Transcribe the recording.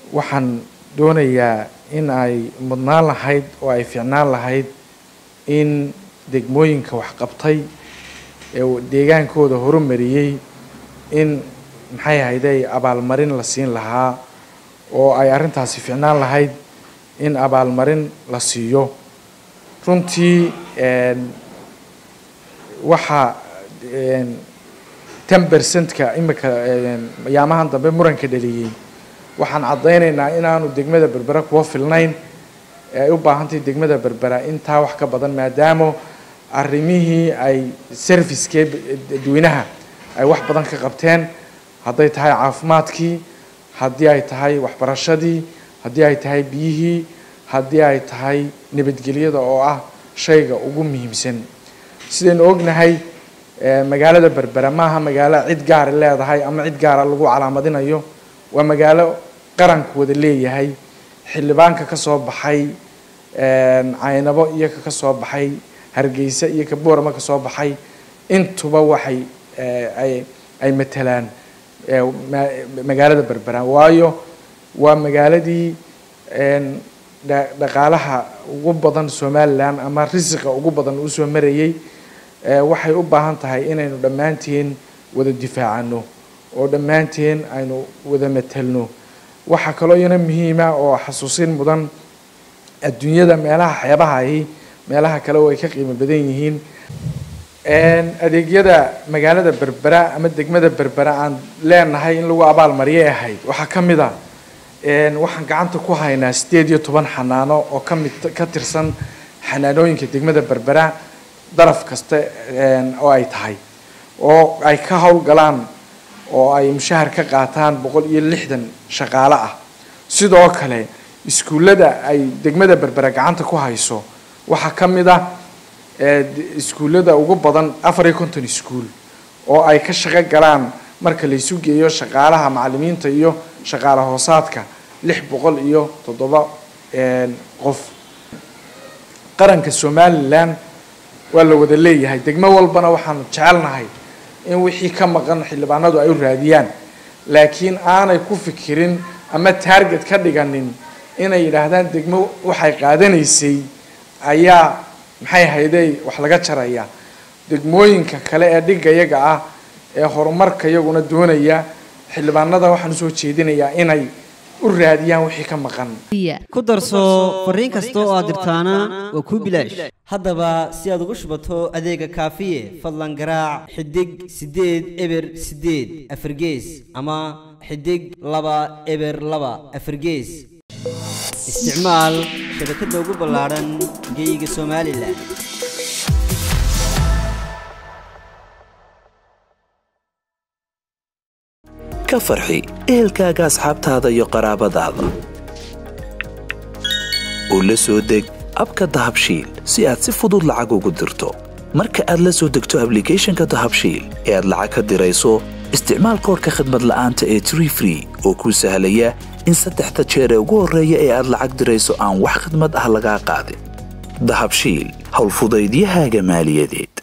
waxaan doonayaa in ay mudnaan lahayd oo ay fiicnaan lahayd in degmooyinka waxqabtay ee deegaankooda horumariyey in maxay ahayday abaalmarin la siin lahaa oo ay arrintaasi fiicnaan lahayd in abaalmarin la siiyo runtii waxaa ten percentka imika yaamahan dambe muranka dhaliyey waxaan caddaynaynaa inaanu degmada berbera kuwa filnayn ee ay u baahantahay degmada berbera intaa wax ka badan maadaama arrimihii ay servicekee dadweynaha ay wax badan ka qabteen hadday tahay caafimaadkii haddii ay tahay waxbarashadii haddii ay tahay biyihii haddii ay tahay nabadgelyada oo ah shayga ugu muhiimsan sidaynu ognahay magaalada berbera maaha magaalo cid gaara leedahay ama cid gaara lagu calaamadinayo waa magaalo qaranku wada leeyahay xildhibaanka ka soo baxay caynabo iyo ka kasoo baxay hargeysa iyo ka boorama ka soo baxay intuba waxay ay ay matalaan magaalada berbera waayo waa magaaladii dhaqaalaha ugu badan somalilan ama risiqa ugu badan uu soo marayay waxay u baahan tahay inaynu dhammaanteen wada difaacano oo dhammaanteen aynu wada matelno waxaa kaloo iyana muhiima oo xasuusin mudan adduunyada meelaha xeebaha ahi meelaha kale oo ay ka qiimo badan yihiin adeegyada magaalada berbera ama degmada berbera aan leenahay in lagu abaalmariyay ahayd waxaa ka mid a waxaan gacanta ku haynaa sideed iyo toban xanaano oo kamid ka tirsan xanaanooyinka degmada berbera daraf kasta oo ay tahay oo ay ka howlgalaan oo ay mushahar ka qaataan boqol iyo lixdan shaqaale ah sidoo kale iskuullada ay degmada berbera gacanta ku hayso waxaa ka mid ah iskuullada ugu badan afar iyo konton iskuul oo ay ka shaqo galaan marka la isu geeyo shaqaalaha macalimiinta iyo shaqaale hoosaadka lix boqol iyo toddoba qof qaranka somalilan waa la wada leeyahay degmo walbana waxaanu jecelnahay in wixii ka maqan xildhibaanadu ay u raadiyaan laakiin aanay ku fikirin ama taarget ka dhiganin inay yidhaahdaan degmo waxay qaadanaysay ayaa maxay hayday wax laga jaraya degmooyinka kale ee dhigayaga ah ee horumarka iyaguna doonaya xildhibaanada waxaan usoo jeedinayaa inay u raadiyaan wixii ka maqan ku darso fariin kasta oo aad dirtaana waa kuu bilaash haddaba si aad ugu shubato adeega kaafiye fadlan garaac xidig siddeed eber siddeed afargees ama xidig laba eber laba afargees isticmaal shabakadda ugu ballaadhan geyga somalilan ka farxi ehelkaaga asxaabtaada iyo qaraabadaada oo la soo deg abka dahabshiil si aad si fudud lacag ugu dirto marka aad la soo degto ablicathonka dahabshiil ee aad lacag ka dirayso isticmaal koorka khadmad la'aanta ee tree free oo kuu sahlaya in saddexda jeer ee ugu horreeya ee aad lacag dirayso aan wax khidmad ah lagaa qaadin dahabshiil howlfudaydiyahaaga maaliyadeed